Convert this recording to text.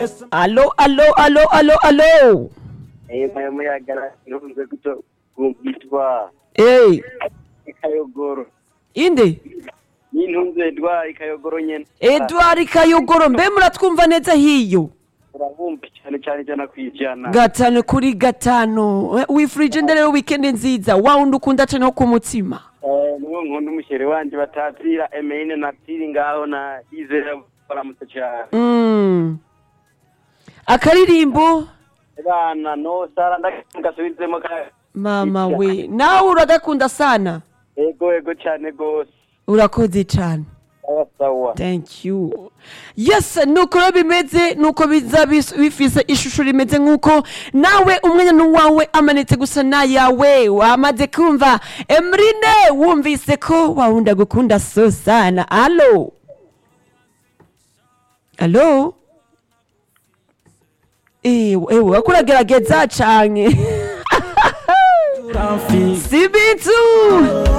alo alo alo alo alo aya muyaga ntunze guto yitwa Eh, ikayogoro inde n'intunze edwa ikayogoro nyene edward kayogoro mbe muratwumva neza hiyo urabumva cyane cyane ijana ku ijana gatanu kuri gatanu wifurije nde rero wikendi nziza wa wundi ukunda cane wo ku mutima Eh, niwo nkunda umushere wanje batapfira emeyine napfiri ngaho na izera baramutse cyane Mm. akaririmbo bana no sara ndagasubizemo ka mama we nawe uragakunda sana ego ego cyane gose urakoze cane sawa sawa thank you yes nuko rero bimeze nuko biza bis- bifise ishusho rimeze nk'uko nawe umwanya n'uwawe amanitse gusa n'ayawe wamaze kumva emrine wumvise ko wawunda gukunda so sana alo alo ewe wako uragerageza cane si bitu